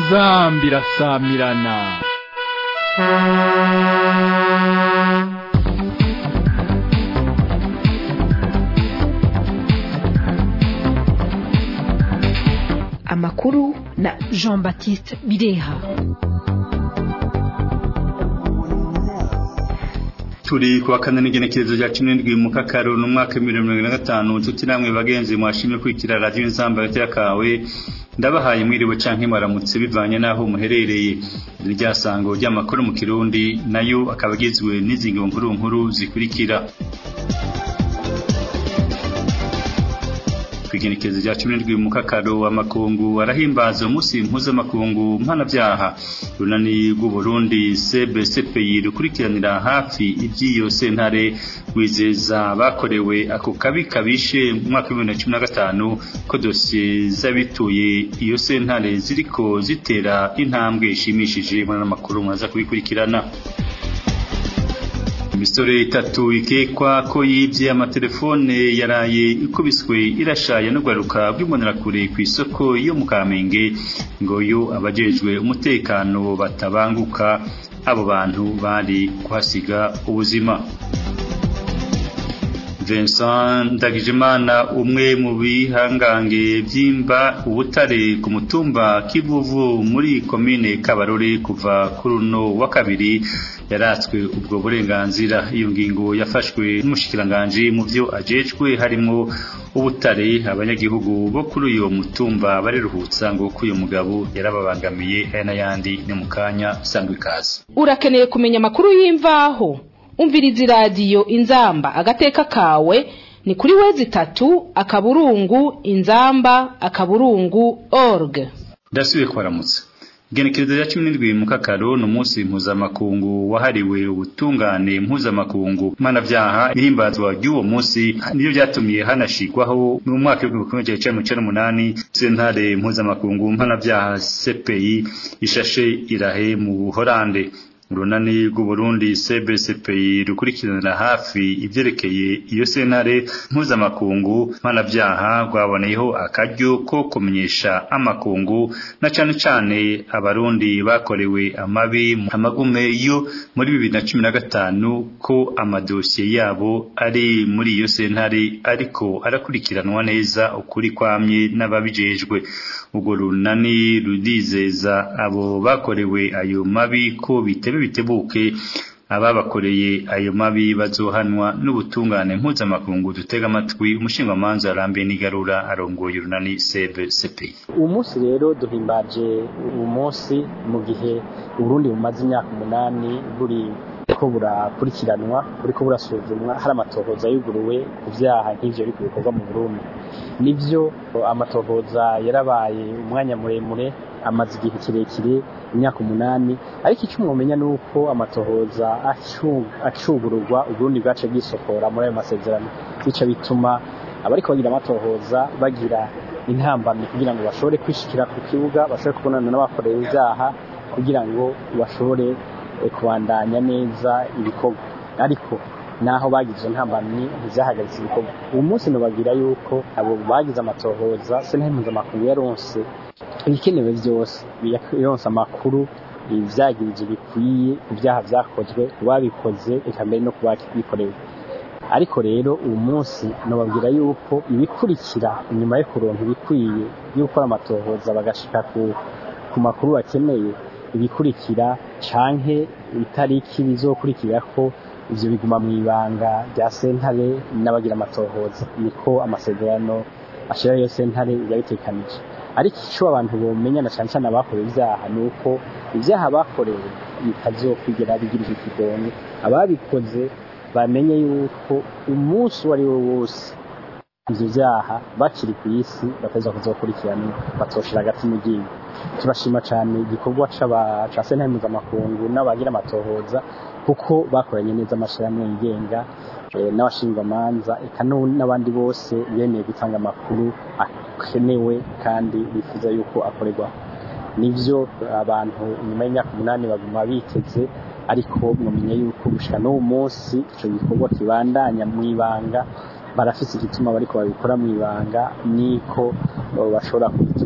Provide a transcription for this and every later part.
inzambi irasamirana amakuru na jean baptiste bireha turi kuwa kane n'igenekerezo rya cumi n'indwi mu kakaro mu mwaka w'ibihumbi bibiri na mirongo itanu nshuti namwe bagenzi mwashimye kwikira radiyo inzamba hagati y'akawe ndabahaye mwiriwe canke mwaramutse bivanye n'aho muherereye iri ryasango ry'amakuru mu kirundi nayo akaba agizwe n'izi nkuru nkuru zikurikira kwigenekezo rya cumi n'indwi mu kakaro amakungu arahimbaza umunsi mpuzamakungu mpanabyaha runani rw'uburundi cbcpi rukurikiranira hafi iby'iyo sentare wizeza bakorewe ako kabi kabishe mu mwaka w'ibihumbi bibiri na cumi na gatanu ko dosiye z'abituye iyo sentare ziriko zitera intambwe ishimishije muri amakuru mwaza kubikurikirana imisore itatu ikekwa ko yibye amatelefone yaraye ikubiswe irashaya no garuka bw'imbonerakure ku isoko yo mu Kamenge ngo yo abajejwe umutekano batabanguka abo bantu bari kuhasiga ubuzima Vincent Ndagijimana umwe mu bihangange byimba ubutare ku mutumba Kivuvu muri komine Kabarore kuva kuri uno wa kabiri yaratswe ubwo burenganzira iyo ngingo yafashwe n'umushikiranganje mu byo ajejwe harimo ubutare abanyagihugu bo kuri uyo mutumba bariruhutsa ngo ko uyu mugabo yarababangamiye aya n'ayandi ni mu kanya sangwa ikaze urakeneye kumenya amakuru y'imvaho umviriza iradiyo inzamba agateka kawe ni kuri wezi itatu akaburungu inzamba akaburungu org ndasubiye kubaramutsa igenekerezo rya cumi n'indwi mu kakaro ni umunsi mpuzamakungu wahariwe ubutungane mpuzamakungu mpanabyaha ihimbazwa ry'uwo munsi nibyo byatumye hanashigwaho mu mwaka w'ibihumbi kimwe cya cumi n'umunani sentare mpuzamakungu mpanabyaha cpi ishashe irahe mu buhorande urunani rw'uburundi cbcpi rukurikiranira hafi ibyerekeye iyo sentare mpuzamakungu mpanabyaha rwaboneyeho akaryo ko kumenyesha amakungu na cane cane abarundi bakorewe amabi amagume yo muri bibiri na cumi na gatanu ko amadosiye yabo ari muri iyo sentare ariko arakurikiranwa neza ukuri kwamye n'ababijejwe urwo runani rurizeza abo bakorewe ayo mabi ko bitebe bitebuke ababakoreye ayo mabi bazohanwa n'ubutungane mpuzamakungu dutega amatwi umushingamanza arambiye n'igarura arongoye urunani cbcp uwo munsi rero duhimbaje uwo munsi mu gihe uburundi bumaze imyaka umunani buri ko burakurikiranwa buriko burasuzumwa hari amatohoza yuguruwe ku vyaha nk'ivyo biri bikorwa mu burundi nivyo amatohoza yarabaye umwanya muremure amaze igihe kirekire imyaka umunani ariko icyo mwomenya ni uko amatohoza acugururwa uburundi bwace bwisokora muri ayo masezerano bica bituma abariko bagira amatohoza bagira intambamyi kugira ngo bashobore kwishikira ku kibuga bashobore kubonana n'abakorera ibyaha kugira ngo bashobore kubandanya neza ibikorwa ariko naho bagize ntambamyi ntizahagaritse ibikorwa uwo munsi nubabwira yuko abo bagize amatohoza sentare mpuzamakungu yaronse ibikenewe byose yaronse amakuru ivyagirije bikwiye ku byaha vyakozwe babikoze eka mbere no kubikorewe ariko rero uwo munsi nubabwira yuko ibikurikira inyuma yo kuronka ibikwiye yo gukora amatohoza bagashika ku, ku makuru bakeneye ibikurikira canke itariki bizokurikira ko ivyo biguma mu ibanga rya sentare n'abagira amatohoza niko amasezerano ashira yo sentare yabitekanije ariko ico abantu bomenya na cane cane abakorewe ivyaha ni uko ivyaha bakorewe bitazokwigera bigirirwa ikigongo ababikoze bamenye yuko umunsi uwo ari wo wose ivyo vyaha bakiri ku isi bateza kuzokurikiranwa batoshira agati mu ryinyo turashima cyane igikorwa ca sentare mpuzamakungu n'abagira amatohoza kuko bakoranye neza amashyirahamwe yigenga n'abashinjwamanza eka n'abandi bose bemeye gutanga amakuru akenewe kandi bifuza yuko akorerwaho nivyo abantu nyuma y'imyaka umunani baguma biteze ariko mwamenye yuko gushika n'uwo munsi ico gikorwa kibandanya mw'ibanga barafise igituma bariko babikora mw'ibanga niko bashobora kubituma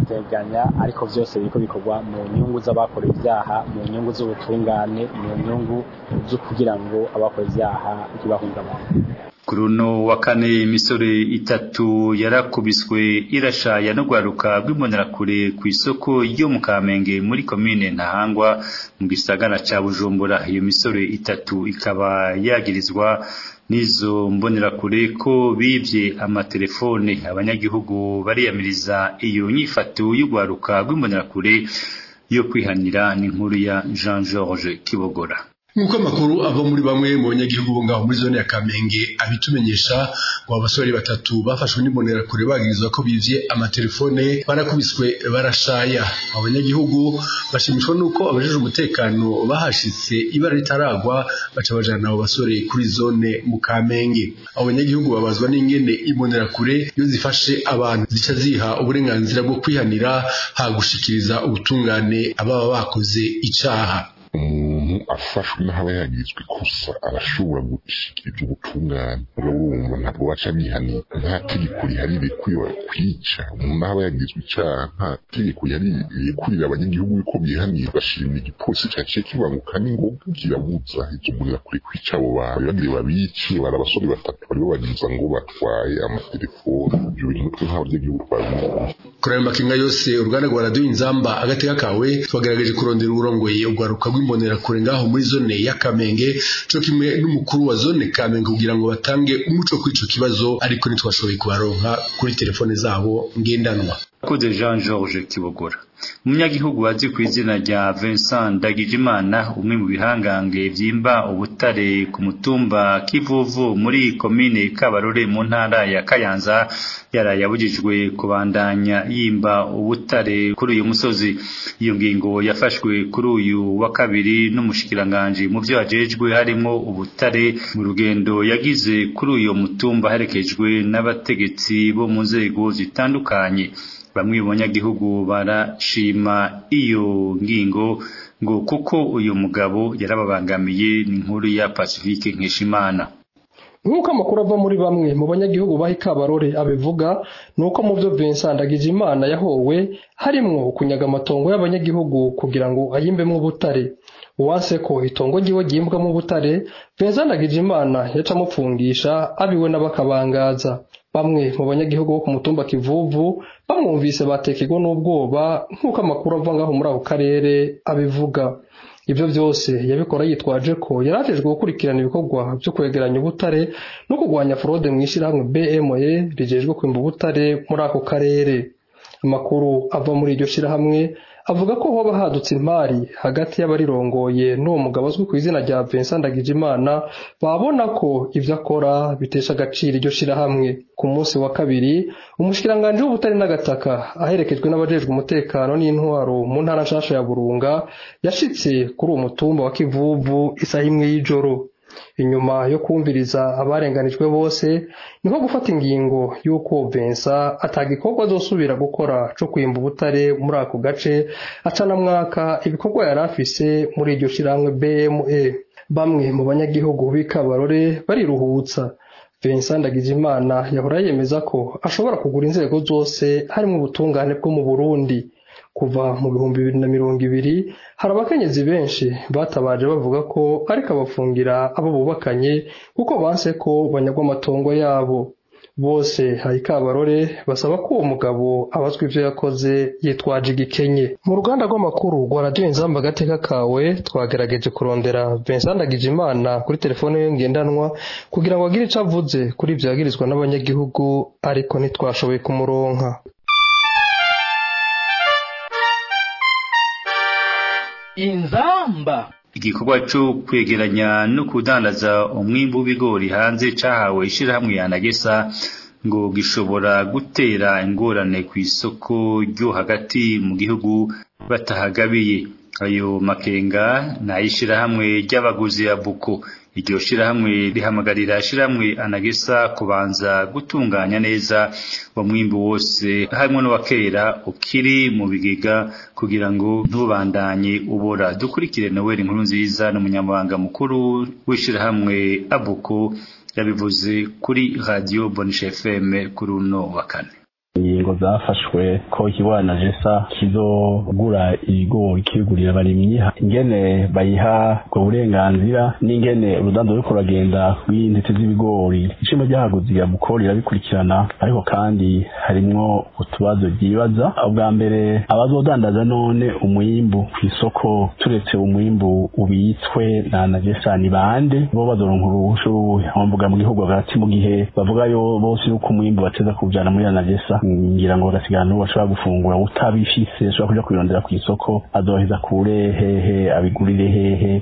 barabiteganya ariko vyose biriko bikorwa mu nyungu z'abakorewe ivyaha mu nyungu z'ubutungane mu nyungu zo kugira ngo abakora ivyaha ntibahungabane kuri uno wa kane imisore itatu yarakubiswe irashaya no gwaruka rw'imbonerakure ku isoko ryo mu kamenge muri komine ntahangwa mu gisagara ca bujumbura iyo misore itatu ikaba yagirizwa n'izo mbonerakure ko bivye amatelefone abanyagihugu bariyamiriza iyo nyifato y'ugwaruka rw'imbonerakure yo kwihanira n'inkuru ya Jean Georges Kibogora nk'uko amakuru ava muri bamwe mu banyagihugu bo ngaho muri zone ya kamenge abitumenyesha ngo abasore batatu bafashwe n'imbonerakure bagirizwa ko bivye amatelefone barakubiswe barashaya abo banyagihugu bashimishwa n'uko abajejwe umutekano bahashitse ibara ritaragwa baca bajana abo basore kuri zone mu kamenge abo banyagihugu babazwa n'ingene imbonerakure iyo zifashe abantu zica ziha uburenganzira bwo kwihanira hagushikiriza ubutungane ababa bakoze icaha umuntu afashwe n'ahaba yagizwe ikosa arashobora gushikiriza ubutungane urumva ntabwo baca bihanira nta tegeko riharire kwiba kwica umuntu ahaba yagizwe icyaha nta tegeko riharire kurira abanyagihugu yuko bihanira bashimira igipolisi cyaciye kibanguka n'ingoga kirabuza izo mbonera kure kwica abo bantu bagire babice bari abasore batatu baribo bagiza ngo batwaye amatelefoni ibyo bintu twe nk'abanyagihugu twabimenye kuri ayo makenga yose uruganda rwa radiyo inzamba agateka kawe twagerageje kurondera uburongoye urwaruka rw'imbonerakure ngaho muri zone ya kamenge co kimwe n'umukuru wa zone kamenge kugira ngo batange umuco kuri ico kibazo ariko ntitwashoboye kubaronka kuri telefone zabo ngendanwa Koze Jean Georges Kibogora umunyagihugu azi ku izina rya Vincent Ndagijimana umwe mu bihangange vyimba ubutare ku mutumba Kivuvu muri komine Kabarore mu ntara ya Kayanza yaraye abujijwe kubandanya yimba ubutare kuri uyu musozi iyo ngingo yafashwe kuri uyu wa kabiri n'umushikiranganje mu vyo ajejwe harimo ubutare mu rugendo yagize kuri uyu mutumba herekejwe n'abategetsi bo mu nzego zitandukanye bamwe mu banyagihugu barashima iyo ngingo ngo kuko uyu mugabo yarababangamiye n'inkuru ya Pacifique Nkeshimana nk'uko amakuru ava muri bamwe mu banyagihugu baha ikabarore abivuga ni uko mu byo Vincent Ndagijimana yahowe harimwo kunyaga amatongo y'abanyagihugu kugira ngo ayimbemo ubutare uwanse ko itongo ryiwe ryimbwamo ubutare Vincent Ndagijimana yaca amupfungisha abiwe n'abakabangaza bamwe mu banyagihugu bo ku mutumba Kivuvu bamwumvise batekegwa n'ubwoba nk'uko amakuru ava ngaho muri ako karere abivuga ibyo byose yabikora yitwaje ko yari ajejwe gukurikirana ibikorwa byo kwegeranya ubutare no kurwanya forode mu ishyirahamwe BME rijejwe kwimba ubutare muri ako karere amakuru ava muri iryo shyirahamwe avuga ko hoba hadutse impari hagati y'abarirongoye n'uwo mugabo azwi ku izina rya Vincent Ndagijimana babona ko ibyo akora bitesha agaciro iryo shyirahamwe ku munsi wa kabiri umushikiranganje w'ubutare n'agataka aherekejwe n'abajejwe umutekano n'intwaro mu ntara nshasha ya Burunga yashitse kuri uwo mutumba wa Kivuvu isaha imwe y'ijoro inyuma yo kumviriza abarenganijwe bose niho gufata ingingo y'uko Vincent atagikorwa azosubira gukora co kwimba ubutare muri ako gace acanamwaka ibikorwa yari afise muri iryo shirahamwe BME bamwe mu banyagihugu b'ikabarore bariruhutsa Vincent Ndagijimana yahora yemeza ko ashobora kugura inzego zose harimo ubutungane bwo mu Burundi kuva mu bihumbi bibiri na mirongo ibiri hari abakenyezi benshi batabaje bavuga ko ariko abafungira abo bubakanye kuko banse ko banyagwa amatongo yabo bose hari kabarore basaba ko uwo mugabo abazwa ibyo yakoze yitwaje igikenye mu ruganda rw'amakuru rwa radiyo inzamba agateka kawe twagerageje kurondera Vincent Ndagijimana kuri telefone ye ngendanwa kugira ngo agire icyo avuze kuri ibyo yagirizwa n'abanyagihugu ariko ntitwashoboye kumuronka inzamba igikorwa cyo kwegeranya no kudandaza umwimbu w'ibigori hanze cahawe ishirahamwe yanagesa ngo gishobora gutera ingorane ku isoko ryo hagati mu gihugu batahagabiye ayo makenga n'ayishirahamwe ry'abaguzi ya buko iryo shirahamwe rihamagarira shirahamwe anagesa kubanza gutunganya neza umwimbu wose harimo n'uwakera ukiri mu bigega kugira ngo ntubandanye ubora dukurikire Noel inkuru nziza n'umunyamabanga mukuru w'ishirahamwe abuko yabivuze kuri radio Bonisha FM kuri uno wa kane ingingo zafashwe ko ikibwana jesa kizogura ibigori kibigurira abarimyi ingene bayiha ubwo burenganzira n'ingene urudando ruriko ruragenda rw'intete z'ibigori ishimo ryahaguze iramukoro rirabikurikirana ariko kandi harimwo utubazo ryibaza ubwa mbere abazodandaza none umwimbu ku isoko turetse umwimbu ubitswe na najesa ni bande bo bazoronka uruhushu mvuga mu gihugu hagati mu gihe bavuga yo bose yuko umwimbu bateza kujana muri najesa ngira ngo bagasigana n'uwo bashobora gufungura utabifise ashobora kuja kwirondera ku isoko azoheza kure hehe abigurire hehe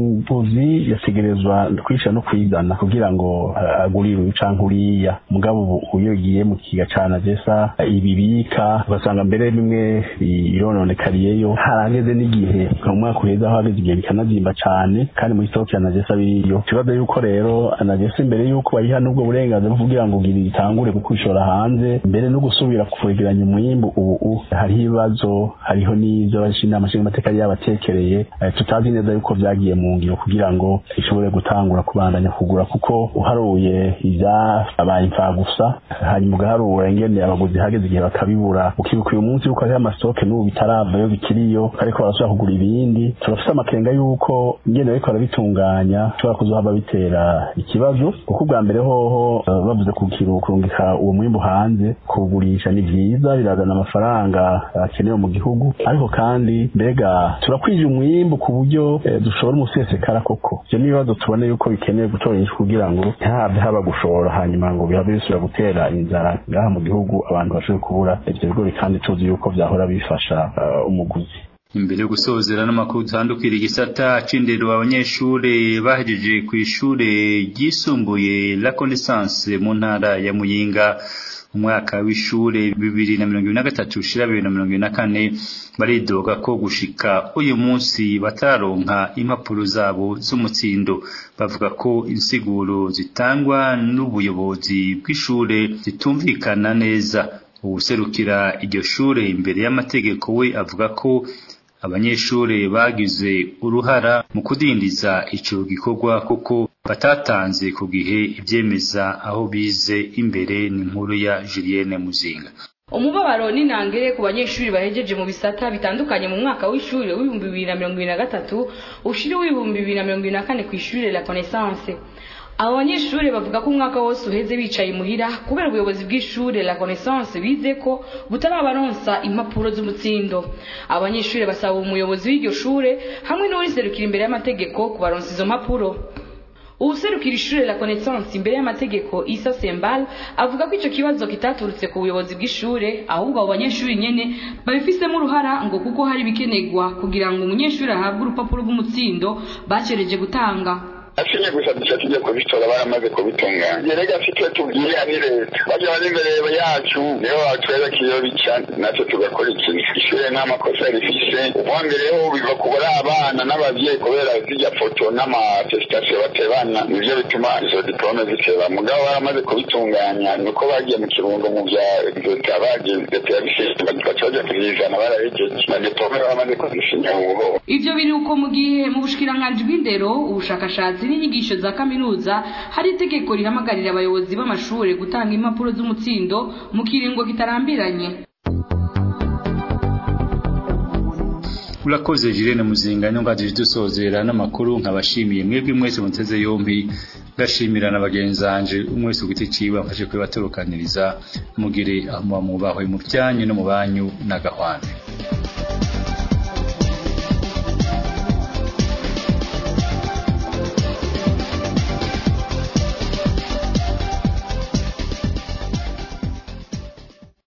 umuvuzi yategerezwa kwisha no kwizana kugira ngo agurire uyu canke uriya mugabo uyo giye mu kiga ca najesa ibibika ugasanga mbere bimwe irononekariyeyo harageze n'igihe mu mwaka uheza aho hageze igihe bikanazimba cane kandi muri stoke ya najesa biriyo ikibazo yuko rero najesa imbere yuko bayiha n'ubwo burenganzira kugira ngo ugire itangure kukwishora hanze mbere no gusubira kwegeranya umwimbu ubu hariho ibibazo hariho n'ivyo inama nshingamateka yabatekereye tutazi neza yuko vyagiye mu ngiro kugira ngo ishobore gutangura kubandanya kugura kuko uharuye ivyabaye imfagusa hanyuma ugaharura ingene abaguzi hageze igihe bakabibura ukibuka uyu munsi yuko hariho amastoke n'ubu bitaravayo bikiriyo ariko barashobora kugura ibindi turafise amakenga yuko ingene bariko barabitunganya ushobora kuzohava bitera ikibazo kuko ubwa mbere hoho bavuze kurungika uwo mwimbu hanze kuwugurisha ni vyiza birazana amafaranga akenewe mu gihugu ariko kandi mbega turakwije umwimbu ku buryo dushora umusesekara koko ivyo n'ibibazo tubone yuko bikenewe gutora inyishu kugira ngo ntihave haba gushora hanyuma ngo bihabe bisubira gutera inzara ngaha mu gihugu abantu bashobore kubura ivyo bigori kandi tuzi yuko vyahora bifasha umuguzi imbere yo gusozera n'amakuru dutandukira igisata c'indero abanyeshure bahejeje ku ishure ryisumbuye la connaissance mu ntara ya muyinga umwaka w'ishure bibiri na mirongo ibiri na gatatu ushira bibiri na mirongo ibiri na kane baridoga ko gushika uyu munsi batararonka impapuro zabo z'umutsindo bavuga ko insiguro zitangwa n'ubuyobozi bw'ishure zitumvikana neza uwuserukira iryo shure imbere y'amategeko we avuga ko abanyeshure bagize uruhara mu kudindiza ico gikorwa kuko batatanze ku gihe ivyemeza aho bize imbere n'inkuru ya Julienne Muzinga umubabaro n'intangere ku banyeshuri bahejeje mu bisata bitandukanye mu mwaka w'ishuri w'ibihumbi bibiri na mirongo ibiri na gatatu ushiri w'ibihumbi bibiri na mirongo ibiri na kane ku ishuri la connaissance abo banyeshuri bavuga ko umwaka wose uheze bicaye muhira kubera ubuyobozi bw'ishure la connaissance bize ko butarabaronsa impapuro z'umutsindo abo banyeshuri basaba umuyobozi w'iryo shure hamwe n'uriserukira imbere y'amategeko kubaronsa izo mpapuro uwuserukira ishure la connaissance imbere y'amategeko isa sembal avuga ko ico kibazo kitaturutse ku buyobozi bw'ishure ahubwo abo banyeshuri nyene babifisemo uruhara ngo kuko hari ibikenerwa kugira ngo umunyeshuri ahabwe urupapuro rw'umutsindo bacereje gutanga asinye gusa duca tujye kubitora baramaze kubitunganya rega afite tubwire ari leta bajya bari imbere yacu niho batwereka iyo bica natwe tugakora ikintu ishure nta makosa rifise uwa mbere ho biva kubura abana n'abavyeyi kubera zirya foto n'amatesitasiyo batebana nivyo bituma izo diplome ziteba mugabo baramaze kubitunganya nuko bagiye mu kirundo mu vya leta bagiye leta yabishinga baca baja kuzizana barahejeje na diplome baramaze kuzisinya ubuho ivyo biri uko mu gihe mu bushikiranganji bw'indero ubushakashatsi n'inyigisho za kaminuza hari itegeko rihamagarira abayobozi b'amashuri gutanga impapuro z'umutsindo mu kiringo kitarambiranye urakoze Jirene Muzinga nyongaje dusozera n'amakuru nkabashimiye mwebwe mwese muteze yombi gashimira na bagenzanje umwese ugiti ciwe amfashe kwibaturukaniriza mugire aho mubahwe mu byanyu no mu banyu na gahwana